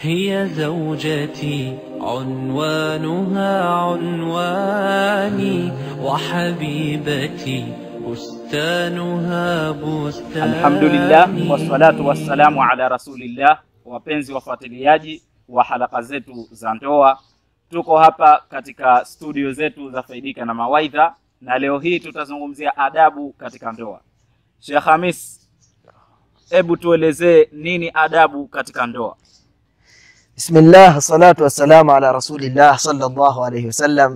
هي زوجتي عنوانها عنواني وحبيبتي بستانها بستاني Alhamdulillah wassalatu wassalamu ala rasulillah. Wapenzi wafuatiliaji wa halaka zetu za ndoa, tuko hapa katika studio zetu za Faidika na Mawaidha, na leo hii tutazungumzia adabu katika ndoa. Sheikh Hamis, hebu tuelezee nini adabu katika ndoa? Bismillah, salatu wassalamu ala rasulillah sallallahu alayhi wasallam.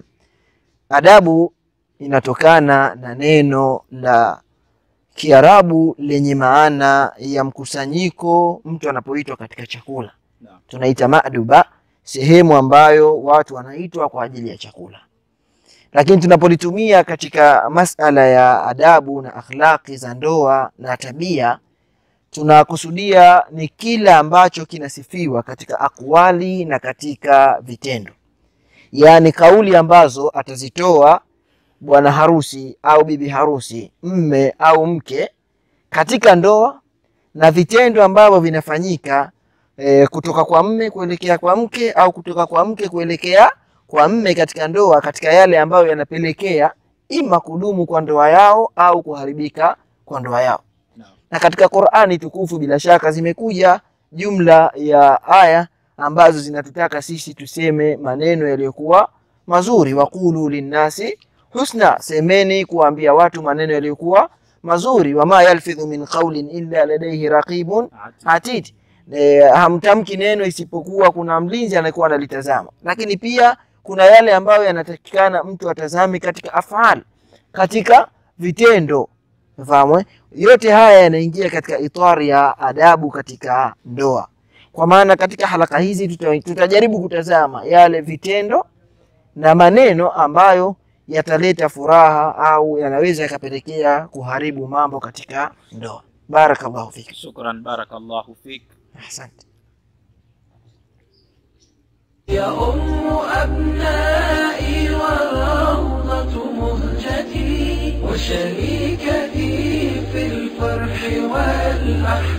Adabu inatokana na neno la Kiarabu lenye maana ya mkusanyiko, mtu anapoitwa katika chakula Naam. tunaita maduba, sehemu ambayo watu wanaitwa kwa ajili ya chakula. Lakini tunapolitumia katika masala ya adabu na akhlaqi za ndoa na tabia, tunakusudia ni kila ambacho kinasifiwa katika akwali na katika vitendo, yaani kauli ambazo atazitoa bwana harusi au bibi harusi, mme au mke katika ndoa na vitendo ambavyo vinafanyika e, kutoka kwa mme kuelekea kwa mke au kutoka kwa mke kuelekea kwa mme katika ndoa, katika yale ambayo yanapelekea ima kudumu kwa ndoa yao au kuharibika kwa ndoa yao Naam. na katika Qur'ani tukufu bila shaka zimekuja jumla ya aya ambazo zinatutaka sisi tuseme maneno yaliyokuwa mazuri, waqulu linnasi husna, semeni kuambia watu maneno yaliyokuwa mazuri. Wama yalfidhu min qawlin illa ladayhi raqibun atid, e, hamtamki neno isipokuwa kuna mlinzi anayekuwa analitazama. Lakini pia kuna yale ambayo yanatakikana mtu atazame katika afal, katika vitendo Fahamu eh? Yote haya yanaingia katika itari ya adabu katika ndoa. Kwa maana katika halaka hizi tuta, tutajaribu kutazama yale vitendo na maneno ambayo yataleta furaha au yanaweza yakapelekea kuharibu mambo katika ndoa. Barakallahu fik. Shukran, barakallahu fik. Asante. يا أم أبنائي والروضة مهجتي وشريكتي في الفرح والأحزان